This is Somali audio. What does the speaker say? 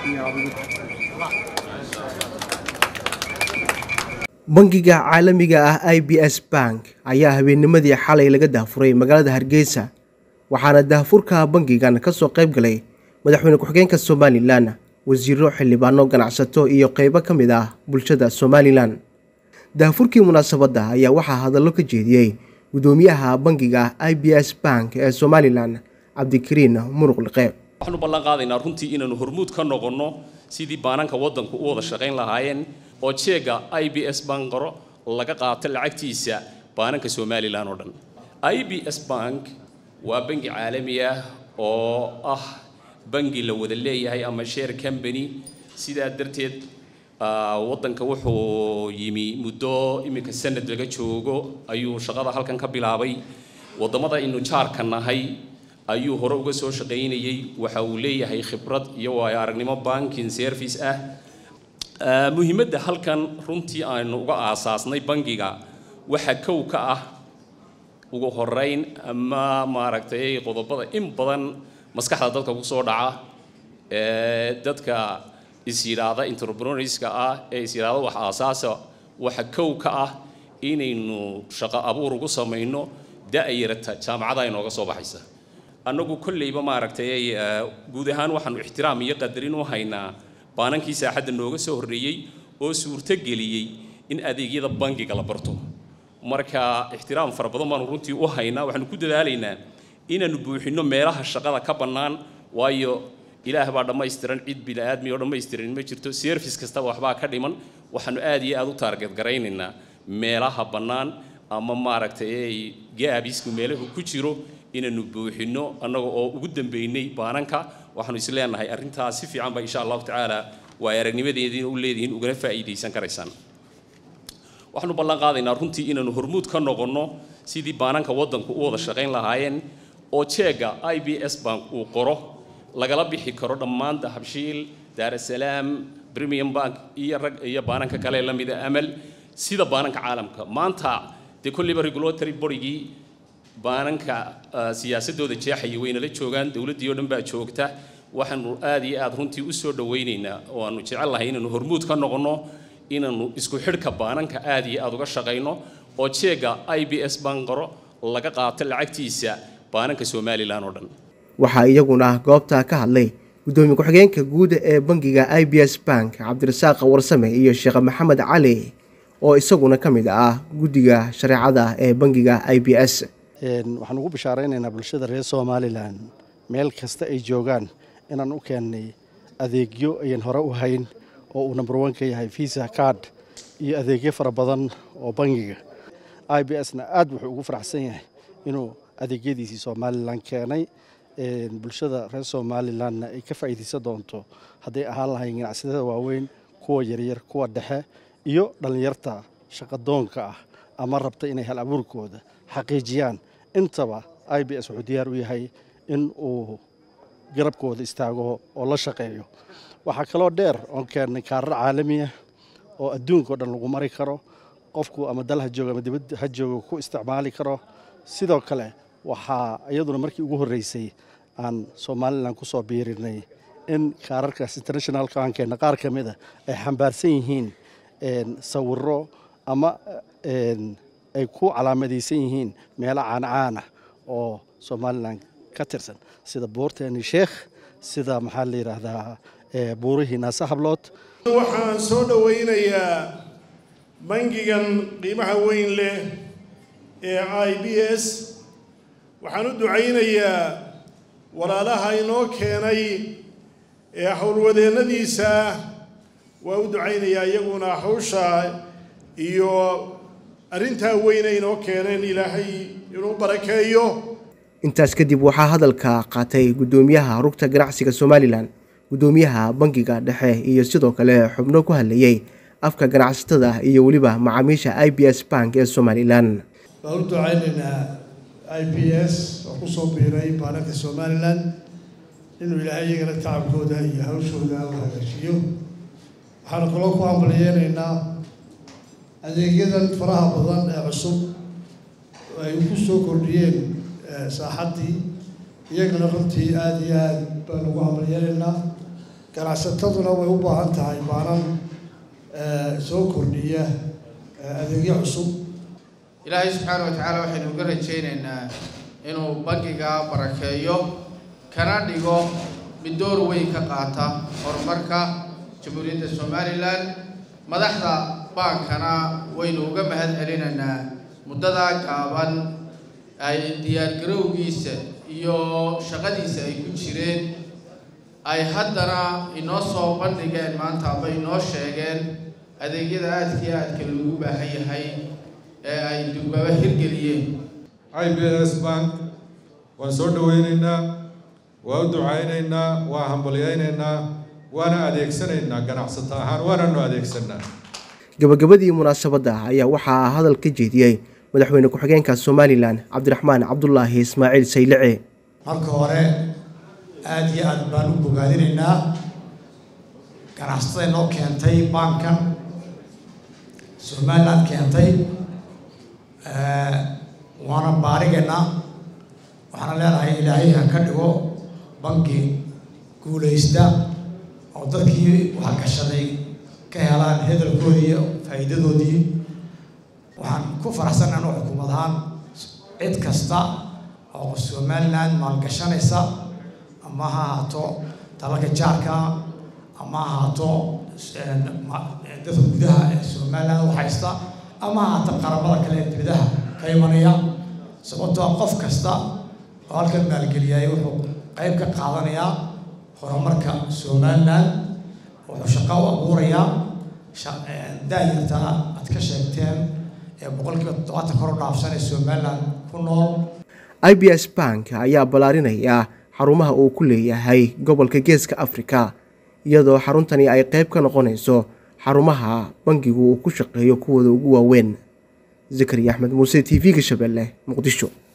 bangiga caalamiga ah i b s bank ayaa habeennimadii xalay laga daafuray magaalada hargeysa waxaana daafurka bangigan ka soo qayb galay madaxweyne ku-xigeenka somalilan wasiiro xildhibaano ganacsato iyo qeybo ka mid ah bulshada somalilan daafurkii munaasabadda ayaa waxaa hadallo ka jeediyey gudoomiyaha bangiga i b s bank ee somalilan cabdikariin muruq liqe waxaanu ballan qaadaynaa runtii inaanu hormuud ka noqonno sidii baananka waddanku u wada shaqayn lahaayeen oo jeega i b s banqaro laga qaato lacagtiisa baananka somalilan oo dhan i b s bank waa bangi caalami ah oo ah bangi la wada leeyahay ama share company sidaa darteed waddanka wuxuu yimi muddo iminka sanad laga joogo ayuu shaqada halkan ka bilaabay waddamada aynu jaarka nahay ayuu hore uga soo shaqaynayey waxa uu leeyahay khibrad iyo waayo aragnimo banking service ah muhiimadda halkan runtii aynu uga aasaasnay bangiga waxa kow ka ah ugu horeyn ama maaragtay qodobada in badan maskaxda dadka kusoo dhaca ee dadka is yidhaahda entrepreneurska ah ee is yidhaahda wax aasaasa waxa kow ka ah inaynu shaqo abuur ugu samayno da-yarata jaamacada inooga soo baxaysa annagu kolleyba maaragtay guud ahaan waxaanu ixtiraam iyo qadarin u haynaa baanankii saaxadda nooga soo horreeyey oo suurto geliyey in adeegyada bangiga la barto marka ixtiraam fara badan baanu runtii u haynaa waxaanu ku dadaalaynaa inaanu buuxinno meelaha shaqada ka bannaan waayo ilaah baa dhammaystiran cid bini-aadmi oo dhammaystiran ma jirto service kastaba waxbaa ka dhiman waxaanu aad iyo aad u taarget garaynaynaa meelaha bannaan ama maaragtay gaabisku meelahu ku jiro inaanu buuxinno annaga oo ugu dambeynay baananka waxaanu is leenahay arrintaas si fiican ba insha allahu tacaala waa aragnimadeediina u leedihiin ugana faa'iidaysan karaysaan waxaanu ballan qaadaynaa runtii inaanu hormuud ka noqonno sidii baananka waddanku u wada shaqayn lahaayeen oo jeega i b s bank uu qoro lagala bixi karo dhammaan dahabshiil daarasalaam premium bank iyo rag iyo baananka kale la mida amal sida baananka caalamka maanta dee kolliba regulatory borygii baananka siyaasadooda jeexaya waynala joogaan dowladdii oo dhan baa joogta waxaanu aad iyo aad runtii u soo dhawaynaynaa oo aanu jecel lahay inaanu hormuud ka noqonno inaanu isku xidhka baananka aad iyo aad uga shaqayno oo jeega i b s banqaro laga qaato lacagtiisa baananka somalilan oo dhan waxaa iyaguna goobta ka hadlay gudoomiye ku-xigeenka guud ee bangiga i b s bank cabdirasaaq warsame iyo sheekh maxamed cali oo isaguna ka mid ah guddiga shareecada ee bangiga i b s waxaan ugu bishaaraynaynaa bulshada reer somalilan meel kasta ay joogaan inaan u keennay adeegyo ayan hore u hayn oo uu number one ka yahay visa card iyo adeegyo fara badan oo bangiga i b s na aad wuxuu ugu faraxsan yahay inuu adeegyadiisii somalilan keenay bulshada reer somalilanna ay ka faa'iidaysan doonto hadday ahaan lahayn ganacsatada waaweyn kuwa yaryar kuwa dhexe iyo dhallinyarta shaqadoonka ah ama rabta inay hal abuurkooda xaqiijiyaan intaba i b s wuxuu diyaar u yahay in uu garabkooda istaago oo la shaqeeyo waxaa kaloo dheer oon keennay kaarar caalamiah oo adduunka o dhan lagu mari karo qofku ama dal ha joogo ama dibad ha joogo ku isticmaali karo sidoo kale waxaa iyaduna markii ugu horreysay aan somalilan ku soo biirinay in kaararkaas international kankeenna qaar ka mid a ay xambaarsan yihiin sawiro ama ay ku calaamadaysan yihiin meelo caancaana oo somalilan ka tirsan sida buurteeni sheekh sida maxaa la yidhaahdaa buurihii naase hablood waxaan soo dhowaynayaa bangigan qiimaha weyn leh ee i b s waxaan u ducaynayaa walaalaha inoo keenay ee howlwadeennadiisa waa u ducaynayaa iyaguna hawsha iyo arrintaa weyne inoo keeneen ilaahay inuu barakeeyo intaas kadib waxaa hadalka qaatay guddoomiyaha rugta ganacsiga somalilan guddoomiyaha bangiga dhexe iyo sidoo kale xubno ku hadlayey afka ganacsatada iyo weliba macaamiisha i b s bank ee somalilan waan u ducaynaynaa i b s oo ku soo biiray baananka somalilan inuu ilaahay iyagana tacabkooda iyo hawshooda u hagaajiyo waxaanu kaloo ku hambaliyeynaynaa adeegyadan faraha badan ee cusub ay ku soo kordhiyeen saaxaddii iyagana runtii aada iyo aad baan ugu hambalyeelaynaa ganacsataduna way u baahan tahay baanan soo kordhiya adeegyo cusub ilaahay subxaana wa tacaala waxaynu uga rajaynaynaa inuu bangiga barakeeyo kana dhigo mid door weyn ka qaata horumarka jamhuuriyadda somalilan madaxda baankana waynu uga mahad celinaynaa muddadaa gaaban ay diyaargarowgiisa iyo shaqadiisa ay ku jireen ay haddana inoo soo bandhigeen maanta aba inoo sheegeen adeegyada aadka iyo aadka loogu baahan yahay ee ay durbaba hirgeliyeen i b s bank waan soo dhaweynaynaa waa u ducaynaynaa waa hambalyaynaynaa waana adeegsanaynaa ganacsato ahaan waananu adeegsanaa gabagabadii munaasabadda ayaa waxaa hadal ka jeediyey madaxweyne ku-xigeenka somalilan cabdiraxmaan cabdulaahi ismaaciil saylice marka hore aada iyo aad baan u bogaadinaynaa ganacsatada inoo keentay baankan somaliland keentay waana baarigaynaa waxaana leenahay ilaahay ha ka dhigo banki guulaysta oo dadkii waxa gashaday ka helaan hedalkoodii iyo faa'iidadoodii waxaan ku faraxsan anuu xukuumad ahaan cid kasta oo somaliland maalgashanaysa ama ha ahaato dalalka jaarka ama ha ahaato dadka gudaha ee somaliland u haysta ama ha ahaato qaramada kale ee dibadaha ka imanaya sababtoo qof kasta oo halkan maalgeliyay wuxuu qayb ka qaadanayaa horumarka somaliland wuxuu shaqo u abuurayaa daayarta aad ka sheegteen ee boqolkiiba toddobaatan kor u dhaafsan ee somaliland ku nool i b s bank ayaa ballaarinaya xarumaha uu ku leeyahay gobolka geeska afrika iyadoo xaruntani ay qayb ka noqonayso xarumaha bangigu uu ku shaqeeyo kuwooda ugu waaweyn zakariya axmed muuse t v-ga shabeelle muqdisho